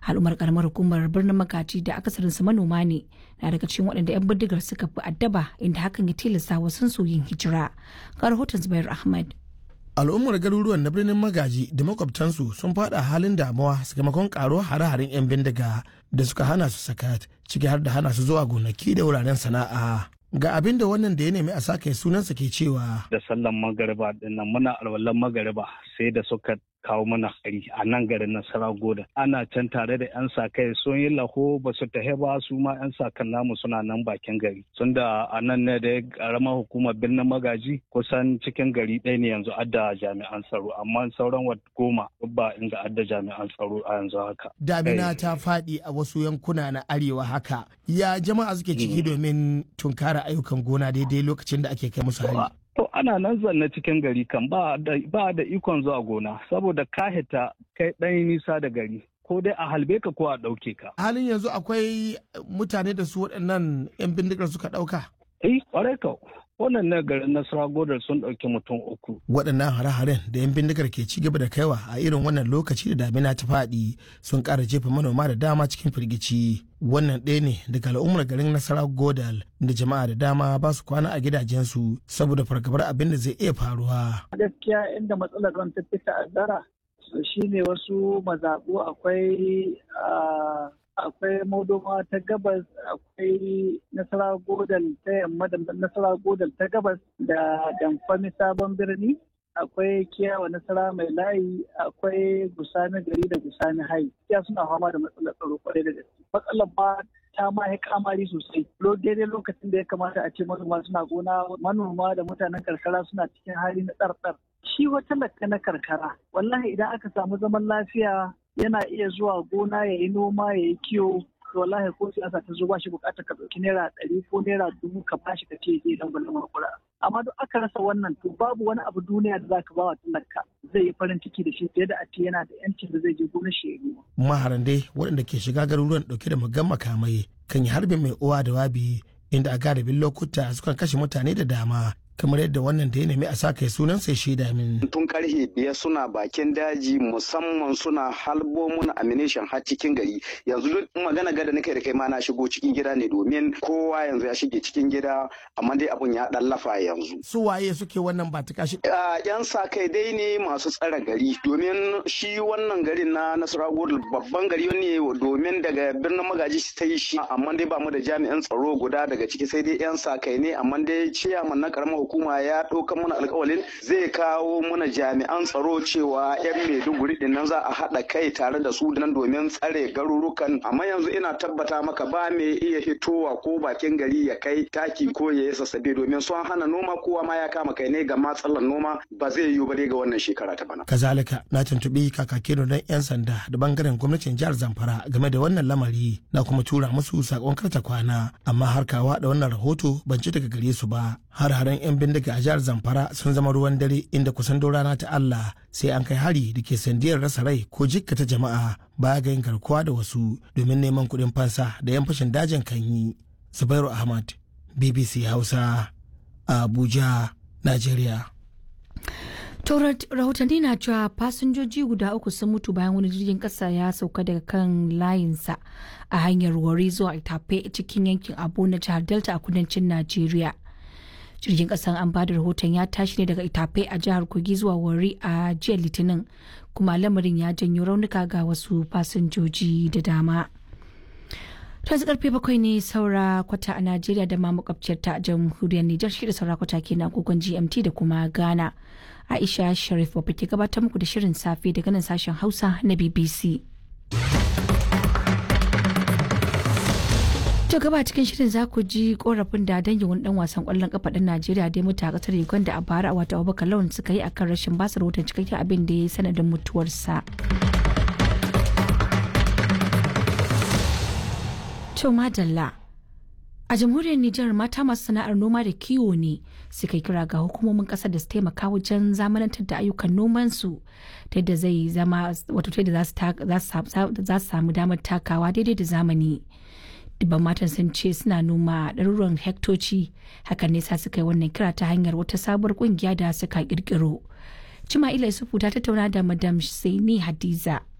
al'ummar karamar hukumar birnin magaji da akasarinsu manoma ne na daga cikin waɗanda 'yan bindigar suka fi addaba inda hakan ya tilasta wasu su yin hijira ga rahoton zubair ahmad al'ummar garuruwan na birnin magaji da makwabtansu sun fada halin damuwa sakamakon karuwar hare-haren 'yan bindiga da suka hana su sakat ciki har da hana su zuwa gonaki da wuraren sana'a ga abin da wannan da ya nemi a sake sunansa ke cewa da sallan magariba dinnan muna alwalan magariba sai da suka kawo mana hari a nan garin nasara goda ana can tare da yan sa kai sun yi laho ba su tahe ba su ma yan sa kan namu suna nan bakin gari sun da a nan ne da karamar hukumar birnin magaji kusan cikin gari ɗaya ne yanzu adda jami'an tsaro amma sauran wat goma ba inda adda jami'an tsaro a yanzu haka damina ta faɗi a wasu yankuna na arewa haka ya jama'a suke ciki domin tunkara ayyukan gona daidai lokacin da ake kai musu hari To ana nan zanne cikin gari kan ba da ikon zuwa gona saboda ka hita kai ɗan nisa da gari ko dai a halbe ka ko a ɗauke ka. Halin yanzu akwai mutane da su waɗannan 'yan bindigar suka ɗauka? Eh, ƙwarai ka. Wannan na garin Nasara Godar sun ɗauki mutum uku. Waɗannan hare-haren da 'yan bindigar ke ci gaba da kaiwa a irin wannan lokaci da damina ta faɗi sun ƙara jefa manoma da dama cikin firgici. Wannan ɗaya ne daga al'ummar garin Nasara Godal da jama'a da dama ba su kwana a gidajensu saboda fargabar abin da zai iya faruwa. Gaskiya inda matsalar ruwan ta fi ta'azzara shine wasu mazaɓu akwai akwai modoma ta gabas akwai nasara godal ta yamma da nasara godal ta gabas da damfami sabon birni akwai kiyawa nasara mai layi akwai gusani gari da gusani hai ya suna fama da matsalar tsaro kwarai da gaske matsalar ba ta ma ya kamari sosai daidai lokacin da ya kamata a ce manoma suna gona manoma da mutanen karkara suna cikin hali na tsartsar shi wata lakka na karkara wallahi idan aka samu zaman lafiya yana iya zuwa gona ya yi noma ya yi kiwo to wallahi ko siyasa ta zo ba shi bukatar ka ɗauki naira ɗari ko naira dubu ka bashi ka ce zai dan gwalin makura amma duk aka rasa wannan to babu wani abu duniya da zaka ba wa talaka zai yi farin ciki da shi fiye da a ce yana da yancin da zai je gonar shi ya noma. maharan dai waɗanda ke shiga garuruwan ɗauke da magan makamai kan yi harbin mai uwa da wabi inda a galibin lokuta sukan kashe mutane da dama kamar yadda wannan da ya nemi a saka sunan sai shaida min. Tun karhe biyar suna bakin daji musamman suna halbo mun amination har cikin gari yanzu duk magana gada nake da kai ma na shigo cikin gida ne domin kowa yanzu ya shige cikin gida amma dai abun ya dan lafa yanzu. Su waye suke wannan ba ta kashi? Yan sa kai dai ne masu tsare gari domin shi wannan garin na Nasarawa babban gari ne domin daga birnin magaji ta yi shi amma dai ba mu da jami'an tsaro guda daga ciki sai dai yan sa kai ne amma dai ciyaman na karamar hukuma ya ɗauka mana alkawalin zai kawo mana jami'an tsaro cewa 'yan maiduguri din nan za a haɗa kai tare da su nan domin tsare garurukan amma yanzu ina tabbata maka ba mai iya hitowa ko bakin gari ya kai taki ko ya yi sassabe domin sun hana noma kowa ma ya kama kai ne ga matsalar noma ba zai yiwu ba dai ga wannan shekara ta bana. kazalika na tuntuɓi kakakin don 'yan sanda da bangaren gwamnatin jihar zamfara game da wannan lamari na kuma tura musu sakon karta kwana amma har kawa da wannan rahoto ban ci daga gare su ba har haren 'yan bindiga a jihar zamfara sun zama ruwan dare inda kusan rana ta allah sai an kai hari da ke sandiyar rasa rai ko jikkata jama'a baya ga yin garkuwa da wasu domin neman kuɗin fansa da 'yan fashin dajin kan yi zubairu ahmad bbc hausa abuja nigeria rahotanni na cewa fasinjoji guda uku sun mutu bayan wani jirgin kasa ya sauka daga kan layinsa a hanyar wari zuwa itape cikin yankin abu na jihar delta a kudancin najeriya jirgin kasan an bada rahoton ya tashi ne daga itape a jihar kogi zuwa wari a jiya litinin kuma lamarin ya janyo raunuka ga wasu fasinjoji da dama yanzu karfe bakwai ne saura kwata a najeriya da ma makwabciyar ta jamhuriyar nijar shi da saura kwata ke na agogon gmt da kuma ghana aisha sharif babba ke gabatar muku da shirin safe daga nan sashen hausa na bbc To gaba cikin shirin za ku ji korafin da dangin wani dan wasan kwallon kafa ɗin Najeriya da ya mutu a kasar Uganda a bara a wata Abubakar Lawan suka yi akan rashin basu rahoton cikakken abin da ya yi sanadin mutuwarsa. To madalla. A jamhuriyar Nijar mata masu sana'ar noma da kiwo ne suka kira ga hukumomin kasar da su taimaka wajen zamanantar da ayyukan nomansu ta yadda zai zama wato ta yadda za su samu damar takawa daidai da zamani. dubban matan sun ce suna noma ɗaruruwan hektoci hakan ne sa suka yi wannan kira ta hanyar wata sabuwar kungiya da suka kirkiro. Cima'ila Isufu ta tattauna da Madam Saini Hadiza